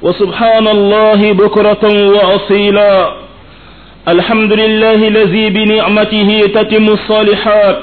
وسبحان الله بكرة وأصيلا الحمد لله الذي بنعمته تتم الصالحات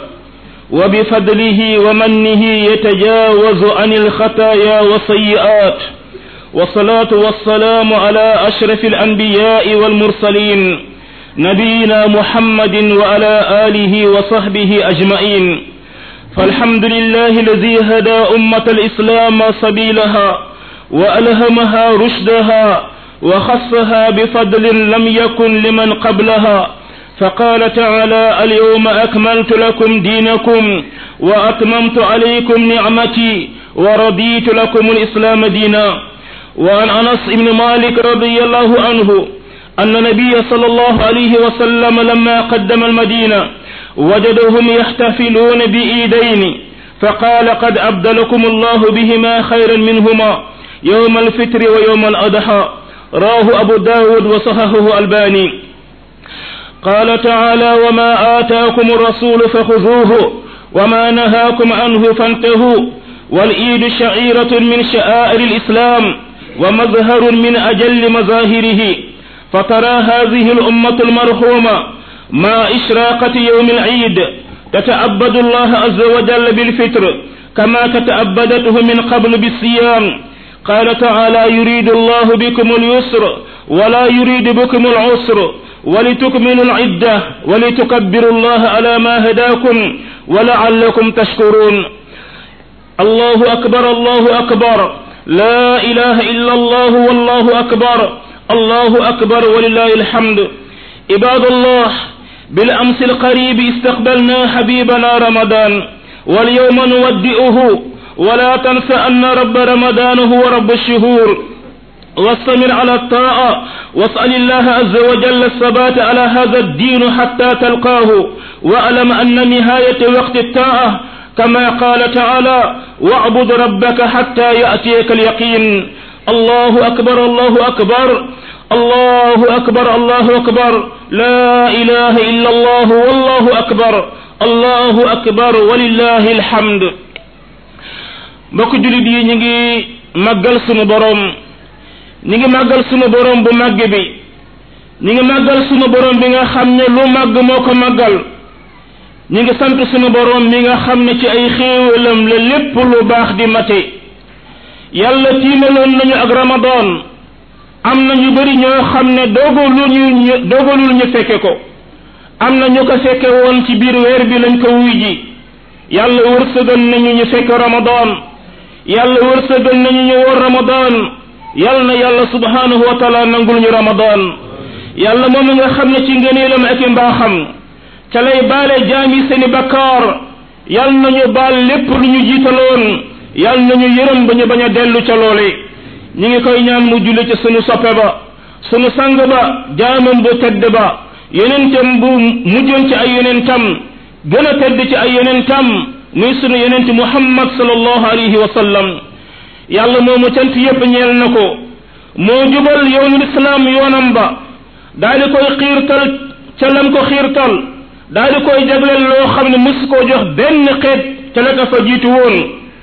وبفضله ومنه يتجاوز عن الخطايا والسيئات والصلاة والسلام على أشرف الأنبياء والمرسلين نبينا محمد وعلى آله وصحبه أجمعين فالحمد لله الذي هدى أمة الإسلام سبيلها وألهمها رشدها وخصها بفضل لم يكن لمن قبلها فقال تعالى اليوم أكملت لكم دينكم وأتممت عليكم نعمتي ورضيت لكم الإسلام دينا وعن أنس بن مالك رضي الله عنه أن النبي صلى الله عليه وسلم لما قدم المدينة وجدهم يحتفلون بإيدين فقال قد أبدلكم الله بهما خيرا منهما يوم الفطر ويوم الأضحى راه أبو داود وصححه الباني قال تعالى وما آتاكم الرسول فخذوه وما نهاكم عنه فانتهوا والإيد شعيرة من شعائر الإسلام ومظهر من أجل مظاهره فترى هذه الأمة المرحومة مع إشراقة يوم العيد تتعبد الله عز وجل بالفطر كما تتعبدته من قبل بالصيام قال تعالى يريد الله بكم اليسر ولا يريد بكم العسر ولتكملوا العدة ولتكبروا الله على ما هداكم ولعلكم تشكرون الله أكبر الله أكبر لا إله إلا الله والله أكبر الله أكبر ولله الحمد عباد الله بالأمس القريب استقبلنا حبيبنا رمضان واليوم نودئه ولا تنس أن رب رمضان هو رب الشهور واستمر على الطاعة واسأل الله عز وجل الثبات على هذا الدين حتى تلقاه واعلم أن نهاية وقت الطاعة كما قال تعالى واعبد ربك حتى يأتيك اليقين الله أكبر الله أكبر الله أكبر الله أكبر لا إله إلا الله والله أكبر الله أكبر ولله الحمد mbokk julit yi ñu ngi màggal sunu borom ñu ngi màggal sunu borom bu màgg bi ñu ngi màggal sunu borom bi nga xam ne lu màgg moo ko màggal ñu ngi sant sunu borom mi nga xam ne ci ay xéewalam la lépp lu baax di mate yàlla tiimaloon nañu ak ramadan am na ñu bari ñoo xam ne dogalul ñu dogalul ñu fekke ko am na ñu ko fekke woon ci biir weer bi lañ ko wuy ji yàlla wërsëgal nañu ñu fekk ramadan yàlla wërsëgal nañu ñu woor ramadan yàlla na yàlla subhanahu wa taala nangul ñu ramadan yàlla moom nga xam ne ci ngëneelam ak i mbaaxam ca lay baale jaami seeni bakkaar yàlla nañu baal lépp lu ñu jiitaloon yàlla nañu yërëm ba ñu bañ a dellu ca loole ñi ngi koy ñaan mu julli ci sunu soppe ba sunu sang ba jaamam bu tedd ba yonentam bu mujjoon ci ay yonentam gën a tedd ci ay yonentam muy sunu yonent muhammad sallallahu alayhi wa sallam yàlla moomu cant yépp ñeel na ko moo jubal yoonu lislaam yoonam ba daal di koy xiirtal ca lam ko xiirtal daal di koy jagleel loo xam ne mus koo jox benn xeet ca la ko fa jiitu woon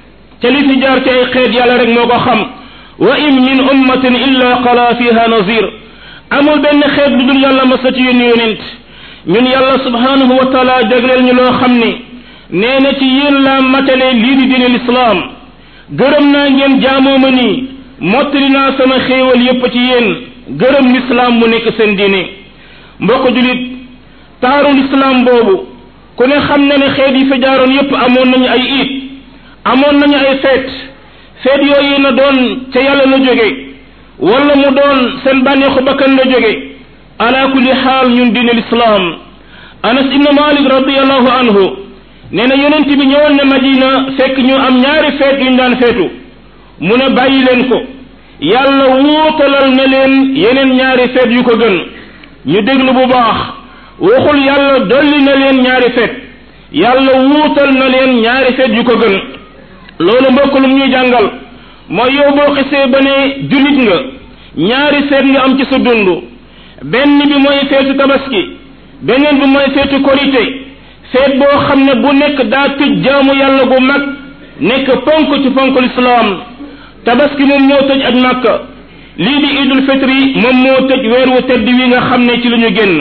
ca li fi jaar ci ay xeet yàlla rek moo ko xam wa in min ummatin illa qala fiha nazir amul benn xeet lu dul yàlla masa ci yónni yonent ñun yàlla subhanahu wa taala jagleel ñu loo xam ni nee na ci yéen laa matale lii di diine lislaam gërëm naa ngeen jaamoo ma nii mottali naa sama xéewal yépp ci yéen gërëm lislaam mu nekk seen diine mbokk julit taaru lislaam boobu ku ne xam na ne xeet yi fi jaaroon yépp amoon nañu ay iit amoon nañu ay feet feet yooyu na doon ca yàlla la jóge wala mu doon seen bànneexu bakkan la jóge ala kulli xaal ñun diine lislaam anas ibnu malik radiallahu anhu nee na yonent bi ñëwoon na madina fekk ñu am ñaari feet yuñ daan feetu mu ne bàyyi leen ko yàlla wuutalal na leen yeneen ñaari feet yu ko gën ñu déglu bu baax waxul yàlla dolli na leen ñaari feet yàlla wuutal na leen ñaari feet yu ko gën loolu mbokk lu ñuy jàngal mooy yow boo xisee ba ne jullit nga ñaari feet nga am ci sa dund benn bi mooy feetu tabaski beneen bi mooy feetu korite feet boo xam ne bu nekk daa tëj jaamu yàlla gu mag nekk ponk ci ponk lislaam tabaski moom ñëw tëj aj màkka lii di idul fitri moom moo tëj weer wu tedd wi nga xam ne ci la ñu génn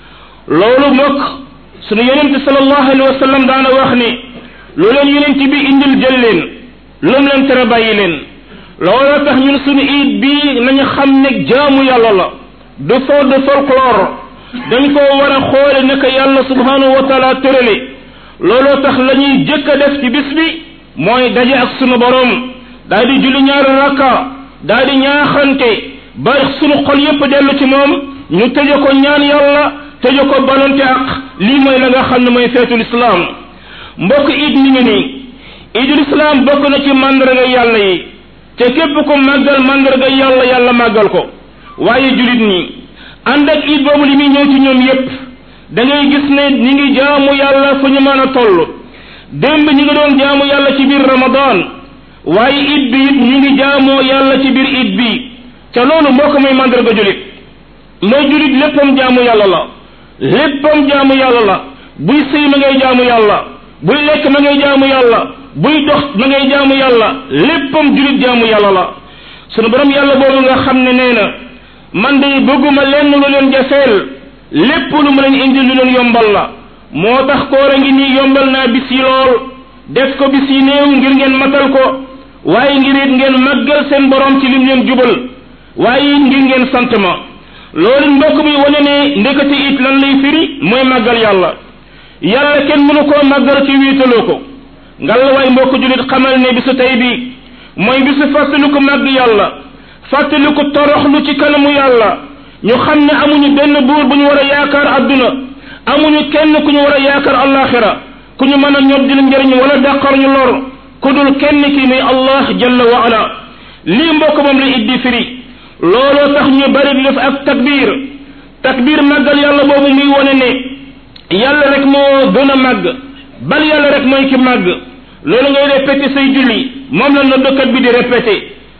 loolu mbokk sunu yonente sallallahu alayhi wa sallam daana wax ni lu leen yonent bi indil jël leen lu mu leen tere bàyyi leen looloo tax ñun sunu iid bii nañu xam ne jaamu yàlla la du fo de folklore dañ koo war a xoole naka yàlla subhanahu wa taala tërale looloo tax la ñuy jëkk a def ci bis bi mooy daje ak sunu borom daal di julli ñaari rakka daal di ñaaxante ba sunu xol yépp dellu ci moom ñu tëje ko ñaan yàlla tëje ko balonte ak lii mooy la nga xam ne mooy feetul islaam mbokk iid mi ngi nii iidul islaam bokk na ci màndarga yàlla yi te képp ko màggal màndarga yàlla yàlla màggal ko waaye julit ñi ànd ak iid boobu li muy ñëw ci ñoom yépp da ngay gis ne ñi ngi jaamu yàlla fu ñu mën a toll démb ñi ngi doon jaamu yàlla ci biir ramadan waaye iid bi it ñi ngi jaamoo yàlla ci biir iid bi te loolu mbokk mooy màndarga julit mooy julit léppam jaamu yàlla la léppam jaamu yàlla la buy sëy ma ngay jaamu yàlla buy lekk ma ngay jaamu yàlla buy dox ma ngay jaamu yàlla léppam julit jaamu yàlla la sunu borom yàlla boobu nga xam ne nee na man de bëgguma lenn lu leen jafeel lépp lu mu leen indi lu leen yombal la moo tax koor a ngi nii yombal naa bis yi lool def ko bis yi néew ngir ngeen matal ko waaye ngir it ngeen màggal seen borom ci lim leen jubal waaye it ngir ngeen sant ma loolu mbokk bi wane ne ndekati it lan lay firi mooy màggal yàlla yàlla kenn mënu koo màggal ci wiitaloo ko ngal waay mbokk julit xamal ne bisu tey bi mooy bisu fàttaliku màgg yàlla fàttaliku toroxlu ci kanamu yàlla ñu xam ne amuñu benn buur bu ñu war a yaakaar adduna amuñu kenn ku ñu war a yaakaar allaxira ku ñu mën a ñod di njëriñ wala dàqar ñu lor ku dul kenn ki muy allah jalla wa ala lii mbokk moom la iddi firi looloo tax ñu bari di def ak takbir takbir màggal yàlla boobu muy wone ne yàlla rek moo gën a màgg bal yàlla rek mooy ki màgg loolu ngay répété say julli moom la noddukat bi di répété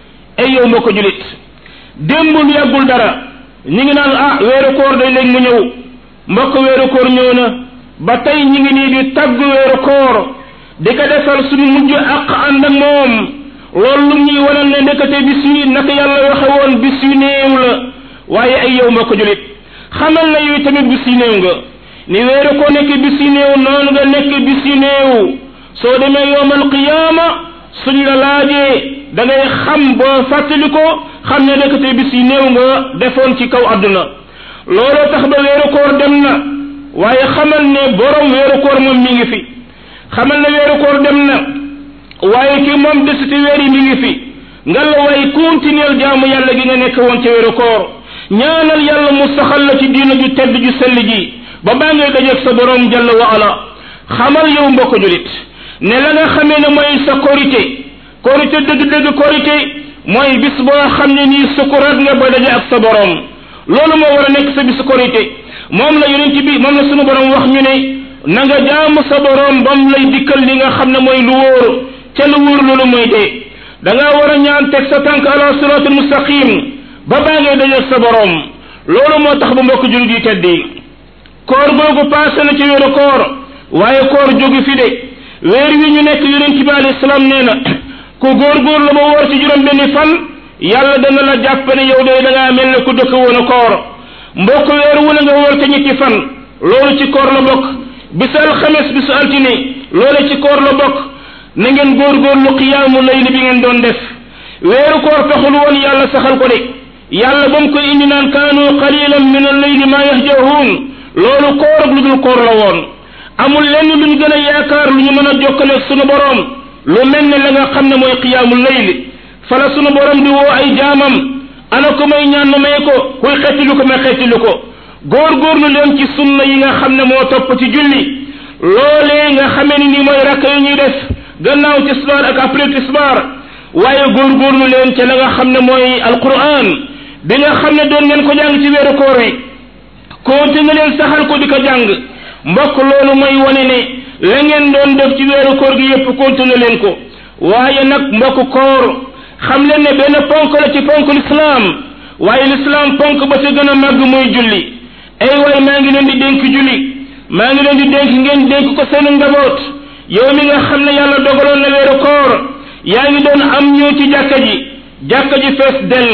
ay yow mbokk julit démbul yàggul dara ñi ngi naan ah weeru koor day léegi mu ñëw mbokk weeru koor ñëw na ba tey ñi ngi nii di tagg weeru koor di ko defal suñu mujj ak ànd ak moom loolu lu ñuy wanal ne ndekete bis yi naka yàlla waxe woon bis yu néew la waaye ay yow mbokk julit xamal na yow tamit bis yu néew nga ni weeru ko nekk bis yu néew noonu nga nekk bis yu néew soo demee yowmal qiyaama suñ la laajee da ngay xam boo fàttali ko xam ne ndekete bis yu néew nga defoon ci kaw àdduna looloo tax ba weeru koor dem na waaye xamal ne borom weeru koor moom mi ngi fi xamal ne weeru koor dem na waaye ki moom desiti weer yi mi ngi fi nga la way continuer jaamu yàlla gi nga nekk woon ci weeru koor ñaanal yàlla mu saxal la ci diina ju tedd ju sell ji ba baa ngay dajeeg sa borom jalla wa ala xamal yow mbokk julit ne la nga xamee ne mooy sa korité korité dëgg-dëgg korité mooy bis boo xam ne nii sukuraat nga ba daje ak sa borom loolu moo war a nekk sa bisu korité moom la yonent bi moom la sunu borom wax ñu ne na nga jaamu sa borom bam lay dikkal li nga xam ne mooy lu wóor ca lu wóor loolu mooy dee da ngaa war a ñaan teg sa tànk ala siratul mustaqim ba baa ngay dajeeg sa borom loolu moo tax ba mbokk julit yi tedd yi koor googu passé na ci weeru koor waaye koor jógu fi de weer wi ñu nekk yonent bi alayhi salaam nee na ku góor-góor la ba woor ci juróom benni fan yàlla dana la jàpp ne yow de da ngaa mel ne ku dëkk woon a koor mbokk weer wu la nga woor te ñetti fan loolu ci koor la bokk bisu alxames bisu altine loolu ci koor la bokk na ngeen góor-góorlu qiyaamu layli bi ngeen doon def weeru koor taxul woon yàlla saxal ko de yàlla ba mu koy indi naan kaanu qalilan min al-layli ma yahjahuun loolu koor ak lu dul koor la woon amul lenn luñ gën a yaakaar lu ñu mën a jokkale sunu borom lu mel ne la nga xam ne mooy qiyaamul layli fala sunu borom di woo ay jaamam ana ko may ñaan ma may ko kuy xettilu ko ma xettilu ko góor-góorlu leen ci sunna yi nga xam ne moo topp ci julli loolee nga xamee ni ni mooy rakk yi ñuy def gannaaw tisbaar ak après tisbaar waaye góor-góorlu leen ca la nga xam ne mooy alquran bi nga xam ne doon ngeen ko jàng ci weeru koor wi continué leen saxal ko di ko jàng mbokk loolu mooy wane ne la ngeen doon def ci weeru koor gi yépp continué leen ko waaye nag mbokk koor xam leen ne benn ponk la ci ponk lislaam waaye lislaam ponk ba ci gën a màgg mooy julli ay waay maa ngi leen di dénk julli maa ngi leen di dénk ngeen dénk ko seen njaboot yow mi nga xam ne yàlla dogaloon na weeru koor yaa ngi doon am ñëw ci jàkka ji jàkka ji fees dell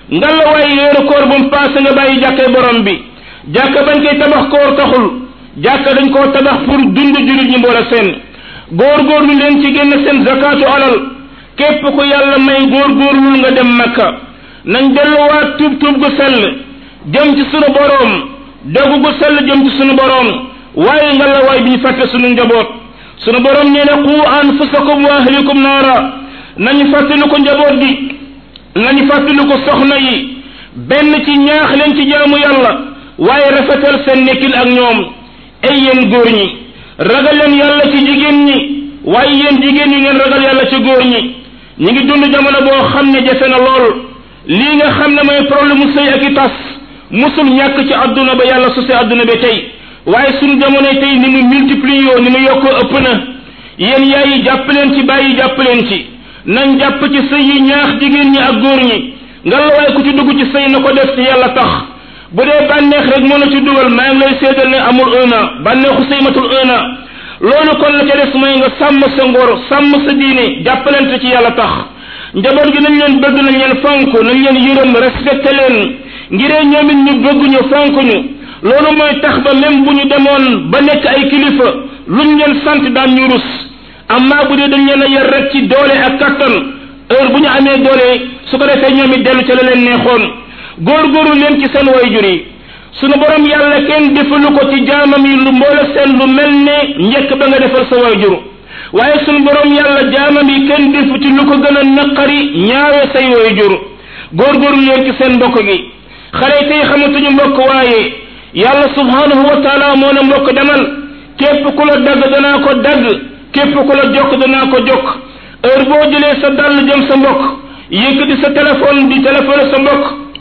nga la waay weeru koor bu mu paase nga bàyyi jàkkay borom bi jàkka bañ koy tabax koor taxul jàkka dañ koo tabax pour dund jullit ñi mboole seen góorgóorlu leen ci génn seen zakatu alal képp ku yàlla may góorgóorlul nga dem makka nañ delluwaat tuub tuub gu sell jëm ci sunu boroom dogu gu sell jëm ci sunu boroom waaye nga la waay bi ñu fàtte sunu njaboot sunu boroom nee na qu anfusakum wa ahlikum naara nañu fàttali ko njaboot gi nañu fàttali ko soxna yi benn ci ñaax leen ci jaamu yàlla waaye rafetal seen nekkin ak ñoom ay yéen góor ñi ragal leen yàlla ci jigéen ñi waaye yéen jigéen ñi ngeen ragal yàlla ci góor ñi ñi ngi dund jamono boo xam ne jafe na lool lii nga xam ne mooy problème mu sëy ak i tas musul ñàkk ci adduna ba yàlla sose adduna bi tey waaye suñu jamono tey ni mu multiplier ni mu yokkoo ëpp na yéen yaay yi jàpp leen ci bàyyi jàpp leen ci nañ jàpp ci sëy yi ñaax jigéen ñi ak góor ñi nga la waaye ku ci dugg ci sëy na ko def ci yàlla tax bu dee bànneex rek moo la ci dugal maa ngi lay seedal ne amul un an bànneexu sëy matul un an loolu kon la ca des mooy nga sàmm sa ngor sàmm sa diine jàppalante ci yàlla tax njaboot gi nañ leen bëgg nañ leen fonk nañ leen yërëm respecté leen ngiree ñoom it ñu bëgg ñu fonk ñu loolu mooy tax ba même bu ñu demoon ba nekk ay kilifa luñ leen sant daan ñu rus amma bu dee dañ leen a yar rek ci doole ak kattan heure bu ñu amee doole su ko defee ñoom it dellu ca la leen neexoon góorgóorlu leen ci seen wayjur yi sunu borom yàlla kenn defalu ko ci jaamam yi lu mboole seen lu mel ne njëkk ba nga defal sa wayjur waaye sunu borom yàlla jaamam yi kenn defu ci lu ko gën a naqari ñaawe say wayjur góorgóorlu leen ci seen mbokk gi xale tey xamatuñu mbokk waaye yàlla subhanahu wa taala moo ne mbokk demal képp ku la dagg danaa ko dagg képp ku la jokk danaa ko jokk heure boo jëlee sa dàll jëm sa mbokk yëkkati sa téléphone di téléphone sa mbokk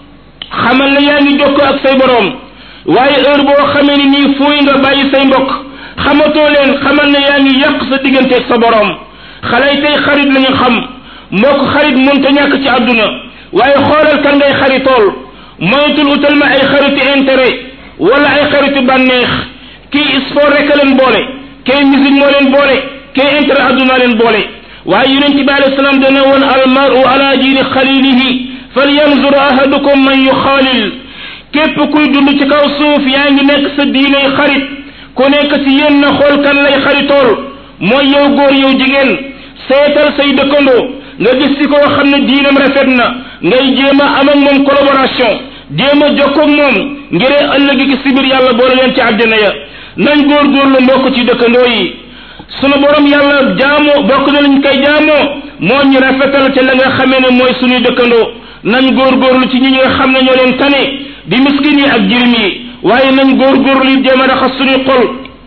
xamal ne yaa ngi jokkoo ak say boroom waaye heure boo xamee ni nii fuuy nga bàyyi say mbokk xamatoo leen xamal ne yaa ngi yàq sa digganteeg sa boroom xale yi tey xarit la ñu xam mbokk xarit mënta ñàkk ci àdduna waaye xoolal kan ngay xaritool moytul utal ma ay xaritu intérêt wala ay xaritu bànneex kii sport rek a leen boole kay musique moo leen boole kay intérêt àdduna leen boole waaye yonent bi alayhi salaam dana woon almaru ala diini xalilihi falyanzur ahadukum man yuxaalil képp kuy dund ci kaw suuf yaa ngi nekk sa diiney xarit ku nekk ci yéen na xool kan lay xaritool mooy yow góor yow jigéen seetal say dëkkandoo nga gis ci koo xam ne diinam rafet na ngay jéem a am ak moom collaboration jéem a jokkoo ak moom ngiree ëllëg gi si biir yàlla boole leen ci àddina ya nañ góorgóorlu mbokk ci dëkkandoo yi sunu borom yàlla jaamoo bokk na lañ koy jaamoo moo ñu rafetal te la nga xamee ne mooy suñuy dëkkandoo nañ góorgóorlu ci ñi nga xam ne ñoo leen tane di miskin yi ak jirim yi waaye nañ góorgóorlu yi jéem a raxas suñuy xol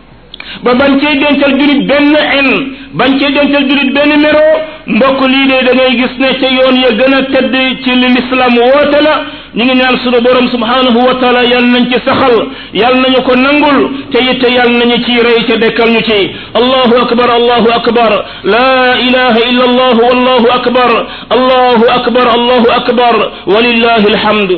ba bañ cee dencal julit benn en bañ cee dencal julit benn mero mbokk lii de da ngay gis ne ca yoon ya gën a tedd ci li l'islam woote la ñu ngi ñaan sunu borom subhanahu wa taala yal nañ ci saxal yal nañu ko nangul te it yal nañu ci rey ca dekkal ñu ci allahu akbar allahu akbar la ilaha illa allah wallahu akbar allahu akbar allahu akbar walillahi alhamd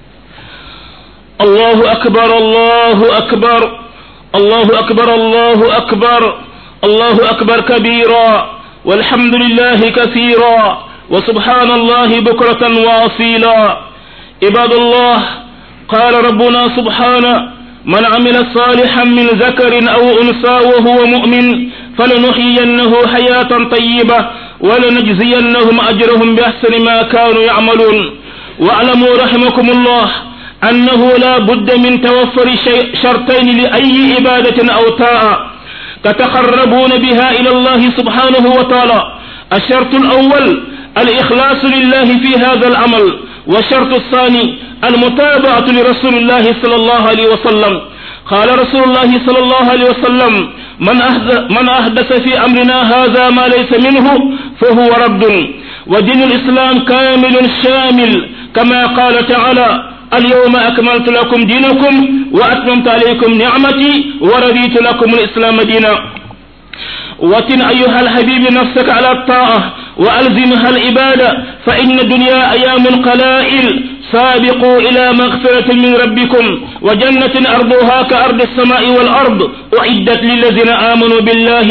allahu akbar allahu akbar allahu akbar allahu akbar allahu akbar kabira والحمد لله كثيرا وسبحان الله بكرة وأصيلا عباد الله قال ربنا سبحانه من عمل صالحا من ذكر أو أنثى وهو مؤمن فلنحيينه حياة طيبة ولنجزينهم أجرهم بأحسن ما كانوا يعملون واعلموا رحمكم الله أنه لا بد من توفر شرطين لأي عبادة أو طاعة تتقربون بها إلى الله سبحانه وتعالى الشرط الأول الإخلاص لله في هذا العمل والشرط الثاني المتابعة لرسول الله صلى الله عليه وسلم قال رسول الله صلى الله عليه وسلم من أحدث, من أحدث في أمرنا هذا ما ليس منه فهو رد ودين الإسلام كامل شامل كما قال تعالى اليوم أكملت لكم دينكم وأتممت عليكم نعمتي ورضيت لكم الإسلام دينا وتن أيها الحبيب نفسك على الطاعة وألزمها العبادة فإن الدنيا أيام قلائل سابقوا إلى مغفرة من ربكم وجنة أرضها كأرض السماء والأرض أعدت للذين آمنوا بالله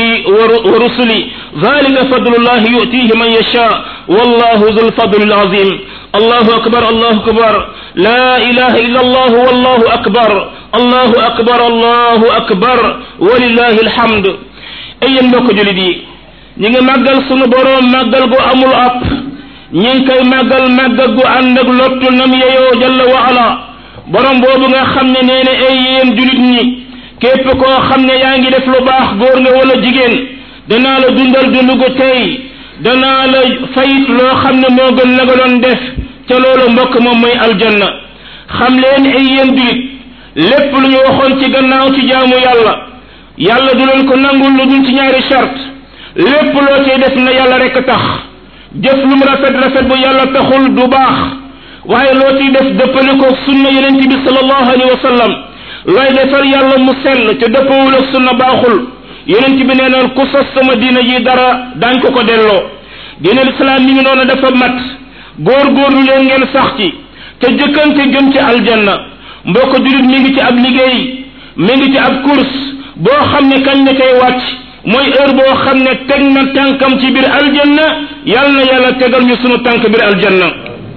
ورسله ذلك فضل الله يؤتيه من يشاء والله ذو الفضل العظيم الله أكبر الله أكبر لا إله إلا الله والله أكبر الله أكبر الله أكبر ولله الحمد أي mbokk julit yi ñi ngi màggal sunu boroom màggal gu amul app ñi ngi koy màggal màggal gu ànd ak lottu nam yeyoo jalla wa ala borom boobu nga xam ne nee na ay yéen julit ñi képp koo xam ne yaa ngi def lu baax góor nga wala jigéen danaa la dundal dund gu tey danaa la fayit loo xam ne moo gën la nga doon def ca loolu mbokk moom mooy aljanna xam leen ay yéen julit lépp lu ñu waxoon ci gannaaw ci jaamu yàlla yàlla du leen ko nangul lu dul ci ñaari charte lépp loo cay def na yàlla rek tax jëf lu mu rafet rafet bu yàlla taxul du baax waaye loo ciy def dëppale ko sunna yonent bi sallallahu alayhi wa sallam looy defar yàlla mu sell te dëppawul ak sunna baaxul yonent bi nee na ku sos sama diina ji dara daañ ko ko delloo diina lislaam mi ngi noonu dafa mat góor-góorlu leen ngeen sax ci te jëkkante jëm ci aljanna mbokk julit mi ngi ci ab liggéey mi ngi ci ab course boo xam ne kañ la koy wàcc mooy heure boo xam ne teg na tànkam ci biir aljanna yal na yàlla tegal ñu sunu tànk biir aljanna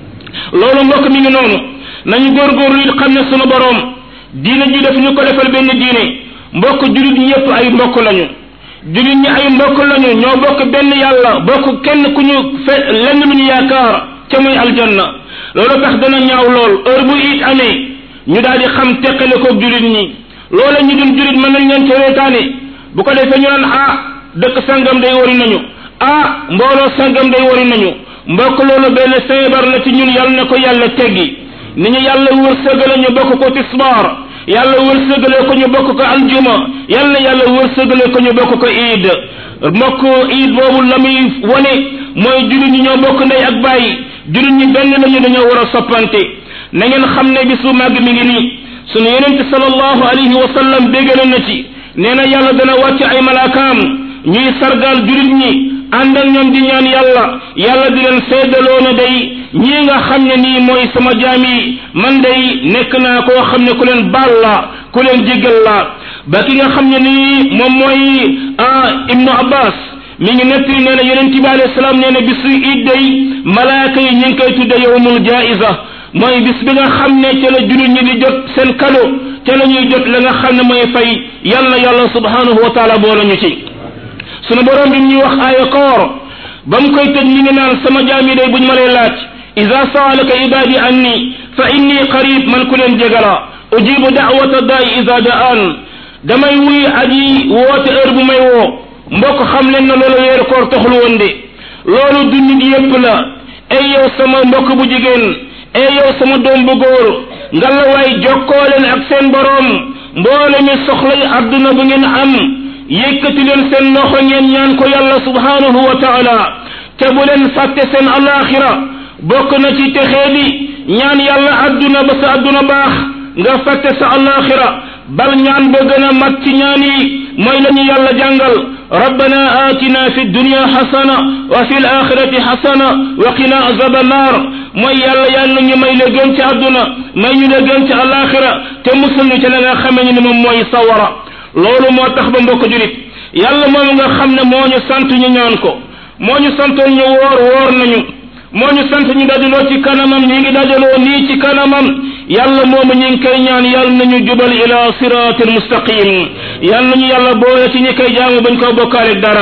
loolu mbokk mi ngi noonu nañu góorgóorlu it xam ne sunu boroom diine ji daf ñu ko defal benn diine mbokk julit ñëpp ay mbokk lañu julit ñi ay mbokk lañu ñoo bokk benn yàlla bokk kenn ku ñu fe lenn lu ñu yaakaar ca muy aljanna loolu tax dana ñaaw lool heure bu it amee ñu daal di xam teqale koog julit ñi loola ñu dul julit mën nañ leen ca reetaane bu ko defee ñu naan ah dëkk sangam day wari nañu ah mbooloo sangam day wari nañu mbokk loolu benn feebar la ci ñun yàlla na ko yàlla teggi ni ñu yàlla wërsëgale ñu bokk ko tisbaar yàlla wërsëgale ko ñu bokk ko aljuma yàlla yàlla wërsëgale ko ñu bokk ko iid mbokk iid boobu la muy wane mooy julit ñi ñoo bokk ndey ak bàyyi julit ñi benn lañu dañoo war a soppante na ngeen xam ne bisu màgg mi ngi nii sunu yonente sallallahu alayhi wa sallam béggale na ci nee na yàlla dana wàcc ay malaakaam ñuy sargal julit ñi ànd ak ñoom di ñaan yàlla yàlla di leen seedaloo ne day ñii nga xam ne nii mooy sama jaam yi man day nekk naa koo xam ne ku leen baal la ku leen jéggal la ba ki nga xam ne nii moom mooy ah ibnu abbas mi ngi nettali nee na yonent bi alayhi salaam nee na bisu iid day malaaka yi ñu ngi koy tudde yowmul jaiza mooy bis bi nga xam ne ca la julit ñi di jot seen kado ca la ñuy jot la nga xam ne mooy fay yàlla yàlla subhanahu wa taala boole ñu ci sunu borom bi ñuy wax aaya koor ba mu koy tëj mi ngi naan sama jaam yi day buñ ma lay laaj ida saalaka ibadi anni fa inni qarib man ku leen jegala ujibu da'wata daay ida da'an damay wuy aji woote heure bu may woo mbokk xam leen na loolu weeru koor taxul woon de loolu du nit yépp la ay yow sama mbokk bu jigéen ay yow sama doom bu góor ngalla waay jokkoo leen ak seen boroom mboole mi soxlay adduna bu ngeen am yëkkati leen seen loxo ngeen ñaan ko yàlla subhanahu wa taala te bu leen fàtte seen alaxira bokk na ci texee di ñaan yàlla adduna ba sa adduna baax nga fàtte sa alaxira bal ñaan ba gën a mat ci ñaan yi mooy la ñu yàlla jàngal rabbana atina fi dunya xasana wa fi alaxirati xasana wa qina azaba annar mooy yàlla yàlla ñu may la gën ci adduna may ñu la gën ci alaxira te musul ñu ci la nga xamee ni moom mooy sawara loolu moo tax ba mbokk julit yàlla moom nga xam ne moo ñu sant ñu ñaan ko moo ñu santoon ñu woor woor nañu moo ñu sant ñu dajaloo ci kanamam ñi ngi dajaloo nii ci kanamam yàlla moomu ñi ngi koy ñaan yàlla nañu jubal ila siratil mustaqim yàlla nañu yàlla boole ci ñi koy jaamu bañ ko bokkaale dara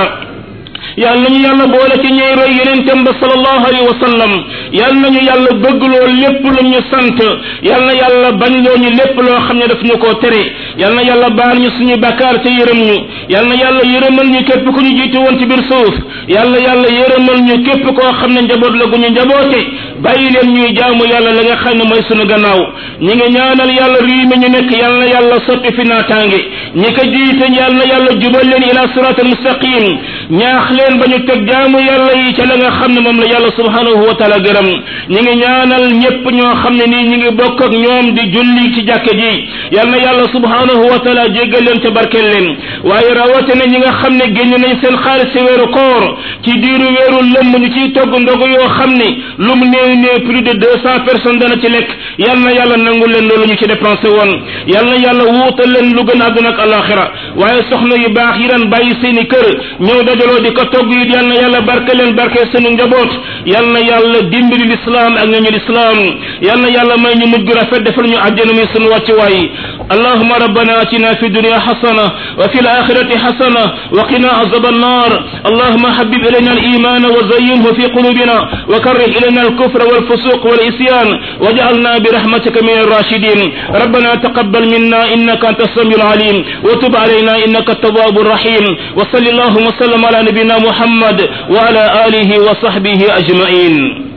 yàlla nañu yàlla boole ci ñey roy yeneentem ba sallallahu alayhi wa sallam yàlla nañu yàlla bëggloo lépp lu ñu sant yàlla na yàlla bañ loo ñu lépp loo xam ne daf ñu koo tere yàlla na yàlla baal ñu suñu bakkaar te yërëm ñu yàlla na yàlla yërëmal ñu képp ku ñu jiitu woon ci biir suuf yàlla yàlla yërëmal ñu képp koo xam ne njaboot la gu ñu njaboote bàyyi leen ñuy jaamu yàlla la nga xam ne mooy sunu gannaaw ñi ngi ñaanal yàlla réew mi ñu nekk yàlla na yàlla sotti fi naataange ñi ko jiite yàlla na yàlla jubal leen ila siratal mustaqim ñaax leen ba ñu teg jaamu yàlla yi ca la nga xam ne moom la yàlla subhanahu wa taala gërëm ñi ngi ñaanal ñépp ñoo xam ne nii ñi ngi bokk ak ñoom di julli ci jàkke ji yàlla na yàlla subhanahu subhanahu wa taala jéggal leen ca barkeel leen waaye rawatina ñi nga xam ne génn nañ seen xaalis ci weeru koor ci diiru weeru lëmm ñu ciy togg ndogu yoo xam ne lu mu néew néew plus de deux cent personnes dana ci lekk yal na yàlla nangul leen loolu ñu ci dépensé woon yal na yàlla wuutal leen lu gën àdduna ak alaxira waaye soxna yu baax yi daan bàyyi seeni kër ñëw dajaloo di ko togg yi yal na yàlla barke leen barke seenu njaboot yal na yàlla dimbali lislaam ak ñooñu lislaam yal na yàlla may ñu mujj gu rafet defal ñu àjjana muy sunu wàccuwaay allahuma rabbana atina fi dunya xasana wa fi alaxirati xasana wa qina azab annar allahuma habib ilayna aliman wa zayyinhu fi qulubina wa karrih ilayna alkufra والفسوق والعصيان واجعلنا برحمتك من الراشدين ربنا تقبل منا انك انت السميع العليم وتب علينا انك التواب الرحيم وصل اللهم وسلم على نبينا محمد وعلى اله وصحبه اجمعين